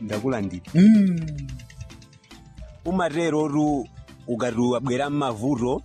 ndakulandira Mm. umaterotu ukati wabwera mmavuto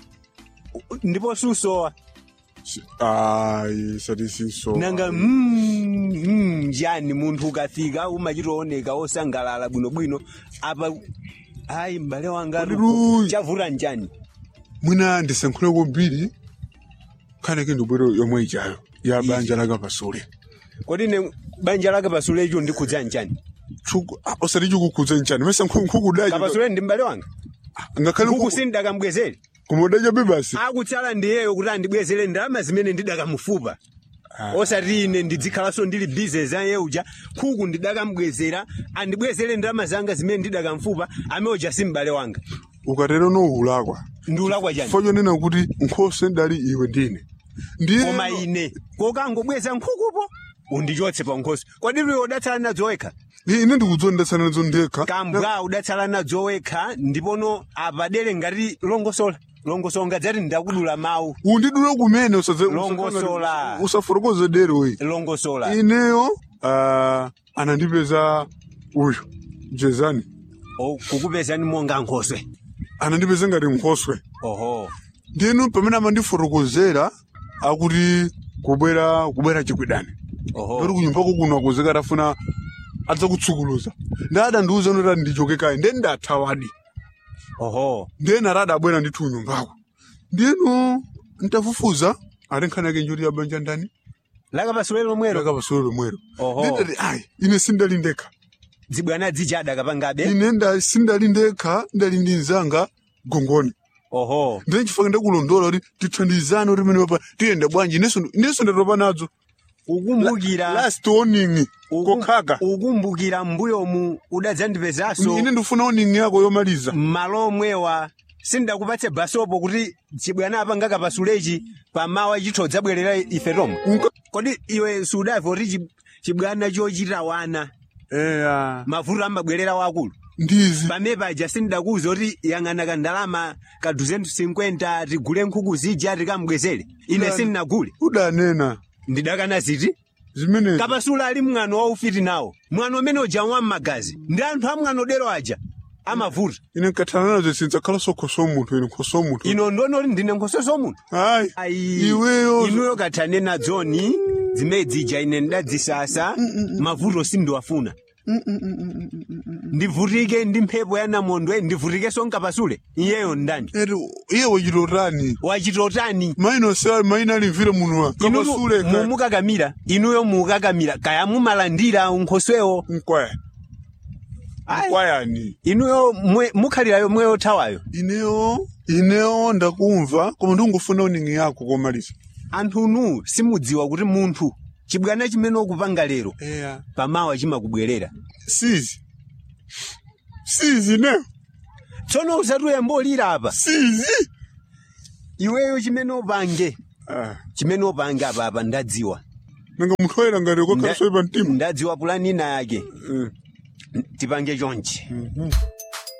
u- ndipo susowa Si- ayi sati siso nanga mm, mm, njani munthu ukafika umachitooneka osangalala bwinobwino apa ayi m'bale wanga Kodiru. chavuta njani mwina ndisankhule kwambiri khaneke ndibwero yomwe ichayo ya banja laka pasule kodi ne banja lake pasulecho ndikhudza njani Chuku- ah, osati chikukhudza nchani mesa nkhukudacho kapasule ndi m'bale wanga ngakhale nkhuku sindakamubwezere kumudacha bebasi akutsala ndiyeyo kuti andibwezere ndalama zimene ndidakamufupa osati ine ndidzikhalanso ndili bizinesi aye uja nkhuku ndidakamubwezera andibwezere ndalama zanga zimene ndidakamufupa ameoja si m'bale wanga ukatero noulakwa ndiulakwa chani fo chonena kuti nkhosa ndali iwe ndine ndiye koma ine kokangobweza nkhukupo undichotse pa nkhosi kodi iwe udatsala nadzo wekha ine ndikudzondetsana nazo ndekha kambwa udatsala nadzo wekha ndipono apadere ngati longosola longosola ngadzati ndakudula mawu undidule kumene usadze- Longosola. usaforokoze dero we longosola ineyo ah, anandipeza uyu jezani O, kukupezani monga nkhoswe anandipeza ngati nkhoswe oho ndinu pamene amandiforokozera akuti kubwera kubwera chikwidani oho oti kunyumbako kuno akuzeka atafuna adzakutsukuluza ndadandiuza noti ndichoke kayi ndiye ndathawadi oho ndiye nati adabwera ndithu kunyumbako ndinu ntafufuza ati nkhani yake njoti yabanja ndani lakapasule lomwero lakapasule lomwero Oho. nditati ayi ine sindali ndekha dzibwana dzijada kapangabe ine nda- sindali ndekha ndali ndi mzanga gongoni oho ndiye chifukwa ndakulondola kuti tithandizane kuti mene papa tiyende bwanji inenso inenso ndatopa nadzo ukumbukira last warning uku- kokhaka ukumbukira mbuyomu udadzandipezaso ine ndifuna warning yako yomaliza malo omwewa sindakupatse basopo kuti chibwana apanga kapasulechi pamawa chitho dzabwerera ife tomwe Unka- kodi iwe sudaiva kuti chi- chibwana chochita wana eya mavuto amabwerera wakulu ndizi pamene paja sindakuwuza kuti yang'ana kandalama ka 250 tigule nkhuku zija tikamubwezere ine Udani. sindinagule udanena ndidakana ziti zimene kapasula ali mwano waufiti nawo mwano umene uja wam'magazi ndi anthu a mwano dero aja amavuta ine nkathana nazo sindzakhalanso khoso munthu ine khoso munthu ino ndionoti ndine nkhososo munthu ayi ayi iweyo inuyo kathane nadzoni zimene zija ine ndadzisasa mavuto sindiwafuna ndivutike ndi mphepo ya namondwe ndivutikenso nkapasule iyeyo ndani eti iye wachitotani wachitotani maina sa maina alimvire munuwa inuyo kapasuleka mumukakamira inuyo mukakamira kaya mumalandira unkhoswewo nkwaya Ayi. nkwayani inuyo mwe- mukhalirayo mweyo thawayo ineyo ineyo ndakumva koma ndingufuna uningi yako komaliza anthunu simudziwa kuti munthu chibwana chimene ukupanga lero eya pamawa chimakubwerera sizi sizi neyo tsono usati uyambolira apa sizi iweyo chimene upange ah chimene upange apa apa ndadziwa nanga munthu oyera ngati Nda- kokhalanso ipa mtima ndadziwa pulanina yake Eh. tipange chonchi